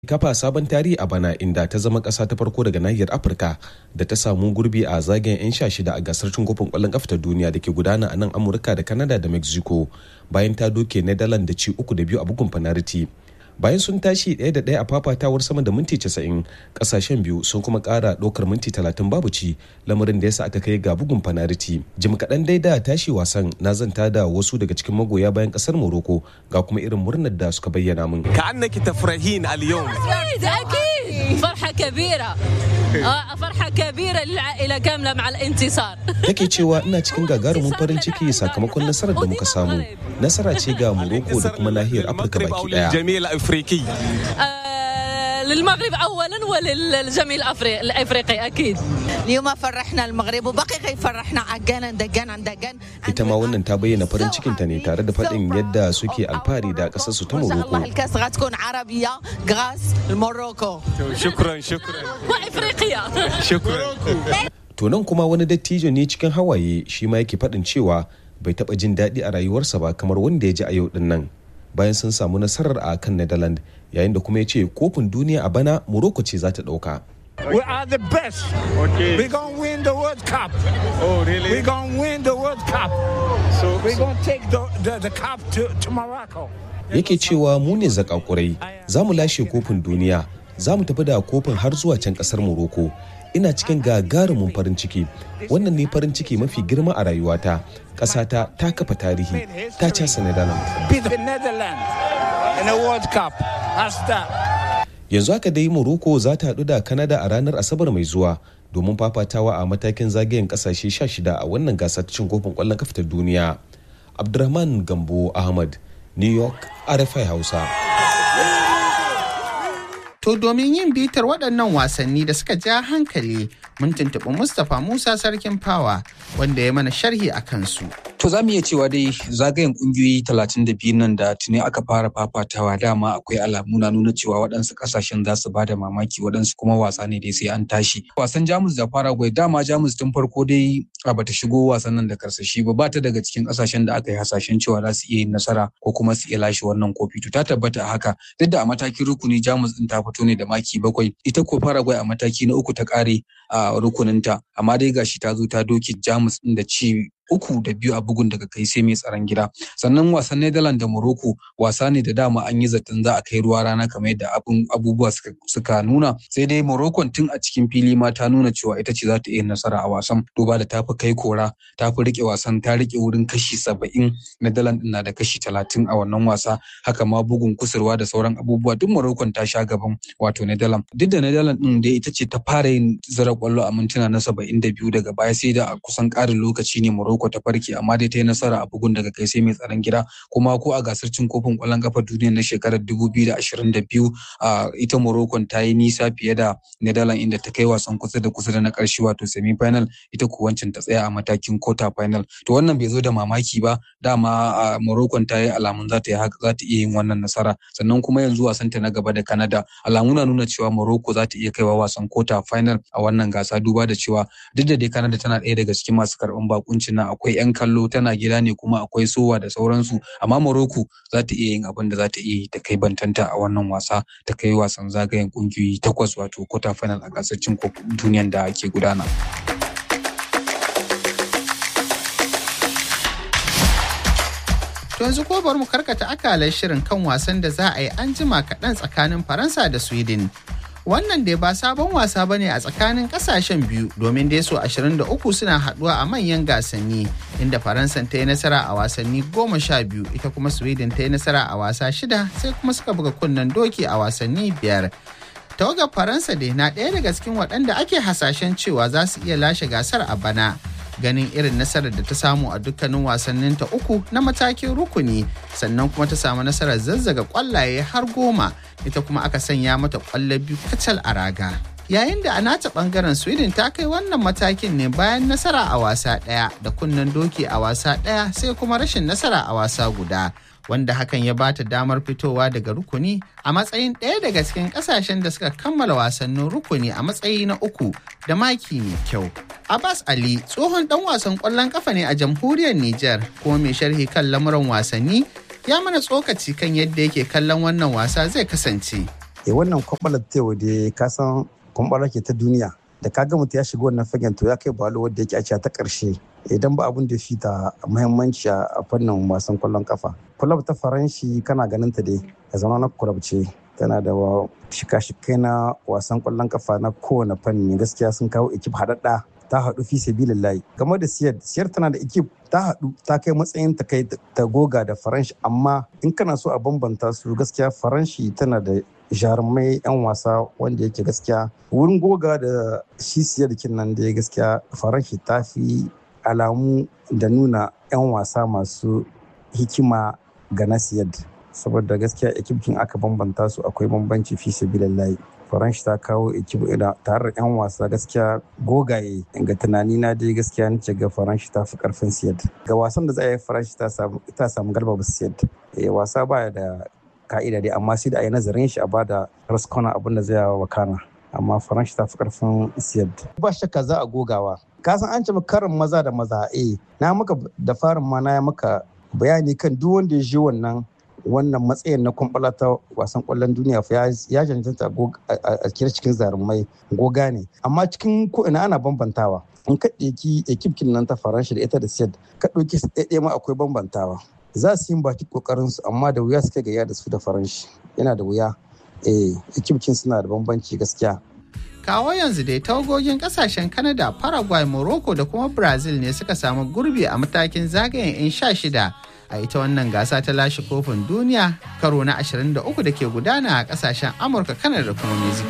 kafa sabon tarihi a bana inda ta zama ƙasa ta farko daga nahiyar afirka da ta samu gurbi a zagayen 'yan sha shida a gasar cin kofin ƙwallon ƙafa ta duniya da ke gudana a nan amurka da canada da mexico bayan ta doke netherlands da ci uku da biyu a bugun fanariti bayan sun tashi ɗaya da ɗaya a fafatawar sama da minti casa'in ƙasashen biyu sun kuma ƙara ɗaukar minti talatin babu ci lamarin da yasa aka kai ga bugun fanariti jim kaɗan dai da tashi wasan na zanta da wasu daga cikin magoya bayan ƙasar morocco ga kuma irin murnar da suka bayyana min كأنك تفرحين اليوم أكيد أكيد فرحة كبيرة آه، فرحة كبيرة للعائلة كاملة مع الانتصار take cewa ina cikin gagarumin farin ciki sakamakon nasarar da muka samu nasara ce ga morocco da kuma nahiyar afirka المغرب أو baki daya للجميع الأفريقي آه، للمغرب أولا وللجميع الأفريقي الأفريقي أكيد اليوم فرحنا المغرب وبقي يفرحنا عجانا دقانا دقان ita ma wannan ta bayyana farin cikinta ne tare da faɗin yadda suke alfahari da ƙasarsu ta وإن شاء الله morocco الكاس غتكون عربية غاس الموروكو شكرا شكرا وإفريقيا شكرا to nan kuma wani dattijo ne cikin hawaye shi ma yake faɗin cewa bai taɓa jin daɗi a rayuwarsa ba kamar wanda ya ji a yau din nan bayan sun samu nasarar a kan netherlands yayin da kuma ya ce kofin duniya a bana morocco ce za ta ɗauka We are the best. Okay. We're going to win the World Cup. Oh, really? We're going to win the World Cup. So, We're going to take the, the, the cup to, to Morocco. yake cewa mu ne zakakurai za mu lashe kofin duniya za mu tafi da kofin har zuwa can kasar morocco ina cikin gagarumin farin ciki wannan ne farin ciki mafi girma a rayuwata ƙasata ta kafa tarihi ta casa netherlands Beat the Netherlands in the World Cup. That's that. yanzu haka dai morocco za ta haɗu da canada a ranar asabar mai zuwa domin fafatawa a matakin zagayen ƙasashe 16 a wannan gasar cin kofin ƙwallon kafa ta duniya abdurrahman gambo ahmad new york rfi hausa To domin yin bitar waɗannan wasanni da suka ja hankali mun tuntuɓi Mustapha Musa Sarkin Fawa wanda ya mana sharhi a kansu. To za mu iya cewa dai zagayen kungiyoyi talatin da biyu nan da tuni aka fara fafatawa dama akwai alamu na nuna cewa waɗansu ƙasashen za su ba da mamaki waɗansu kuma wasa ne dai sai an tashi. Wasan Jamus da Paraguay dama Jamus tun farko dai a bata shigo wasan nan da karsashi ba ba ta daga cikin ƙasashen da aka yi hasashen cewa za su iya yin nasara ko kuma su iya lashe wannan kofi. To ta tabbata a haka duk da a matakin rukuni Jamus din ta fito ne da maki bakwai ita ko Paraguay a mataki na uku ta ƙare a rukuninta amma dai gashi ta zo ta doke Jamus din da ci uku da biyu a bugun daga kai sai mai tsaron gida sannan wasan Netherlands da Morocco wasa ne da dama an yi zaton za a kai ruwa rana kamar yadda abun abubuwa suka, suka nuna sai dai Morocco tun a cikin fili ma ta nuna cewa ita ce za ta iya nasara a wasan duba da tafi kai kora tafi rike wasan ta rike wurin kashi saba'in Netherlands na da kashi talatin a wannan wasa haka ma bugun kusurwa da sauran abubuwa duk Morocco ta sha gaban wato Netherlands duk da Netherlands din dai ita ce ta fara yin zira kwallo a mintuna na saba'in da biyu daga baya sai da a kusan ƙarin lokaci ne Morocco ta farke amma dai ta yi nasara a bugun daga kai sai mai tsaron gida kuma ko a gasar cin kofin ƙwallon ƙafa duniya na shekarar 2022 a ita Morocco ta yi nisa fiye da Netherlands inda ta kai wasan kusa da kusa da na ƙarshe wato semi final ita ko wancan ta tsaya a matakin quarter final to wannan bai zo da mamaki ba dama a Morocco ta yi alamun za ta yi haka za ta iya yin wannan nasara sannan kuma yanzu wasan ta na gaba da Canada alamu na nuna cewa Morocco za ta iya kaiwa wasan quarter final a wannan gasa duba da cewa duk da dai Canada tana ɗaya daga cikin masu karɓan bakuncin nan akwai 'yan kallo tana gida ne kuma akwai sowa da sauransu amma Morocco za ta iya yin abin da za ta iya yi ta kai bantanta a wannan wasa ta kai wasan zagayen kungiyoyi takwas wato quarter final a gasar cin kofin duniyan da ke gudana. To yanzu ko bari mu karkata akalar shirin kan wasan da za a yi an jima kaɗan tsakanin Faransa da Sweden. Wannan dai ba sabon wasa bane a tsakanin kasashen biyu domin dai so 23 suna haduwa a manyan gasanni inda Faransa ta yi nasara a wasanni goma sha biyu ita kuma Sweden ta yi nasara a wasa shida sai kuma suka buga kunnen doki a wasanni biyar. Tawagar Faransa dai na ɗaya daga cikin waɗanda ake hasashen cewa za su iya lashe gasar a bana. ganin irin nasarar da ta samu a dukkanin wasannin ta uku na matakin rukuni sannan kuma ta samu nasarar zazzaga kwallaye har goma ita kuma aka sanya mata kwallo biyu kacal a raga yayin da a nata bangaren sweden ta kai wannan matakin ne bayan nasara a wasa ɗaya da kunnen doki a wasa ɗaya sai kuma rashin nasara a wasa guda wanda hakan ya bata damar fitowa daga rukuni a matsayin ɗaya daga cikin ƙasashen da suka kammala wasannin rukuni a matsayi na uku da maki mai kyau. Abbas Ali tsohon ɗan wasan ƙwallon ƙafa ne a jamhuriyar Nijar kuma mai sharhi kan lamuran wasanni ya mana tsokaci kan yadda yake kallon wannan wasa zai kasance. e wannan kwambalar ta yau da ka san kwambalar ke ta duniya da ka ga mutum ya shiga wannan fagen to ya kai balo wadda yake a ta karshe idan ba abun da fi ta muhimmanci a fannin wasan kwallon kafa kulab ta faranshi kana ganin ta dai ya zama na kulab ce tana da shika-shikai na wasan kwallon kafa na kowane fanni gaskiya sun kawo ekip haɗaɗɗa ta haɗu fi sabilillahi game da siyar siyar tana da ekip ta haɗu ta kai matsayin ta kai ta goga da faranshi amma in kana so a bambanta su gaskiya faranshi tana da jarumai 'yan wasa wanda yake gaskiya wurin goga da shi siyar nan da gaskiya faranshi ta fi alamu da nuna 'yan wasa masu hikima ga nasiyar saboda gaskiya ekipkin aka bambanta su akwai bambanci fi sabilillahi faransh ta kawo ekip tare da 'yan wasa gaskiya gogaye ga tunani na dai gaskiya nace ga faransh ta fi karfin siyad ga wasan da za a yi faransh ta samu galba ba siyad wasa baya da ka'ida dai amma sai da a yi nazarin shi a bada raskona abin da zai yawa wakana amma faransh ta fi karfin siyad ba shakka za a gogawa ka san an ce karin maza da maza eh na maka da farin ma na maka bayani kan duk wanda ya je wannan wannan matsayin na kwamfala ta wasan kwallon duniya fa ya cancanta a kira cikin zarumai goga ne amma cikin ko ina ana bambantawa in ka ɗauki ekipkin nan ta faransa da ita da siyad ka ɗauki ɗaya ma akwai bambantawa za su yi baki kokarin su amma da wuya suka gaya da su da faranshi yana da wuya eh ekipkin suna da bambanci gaskiya kawo yanzu dai tawagogin kasashen Canada, Paraguay, Morocco da kuma Brazil ne suka samu gurbi a matakin zagayen 'yan sha shida a ita wannan gasa ta lashe kofin duniya karo na 23 da ke gudana a kasashen Amurka, Canada da kuma Mexico.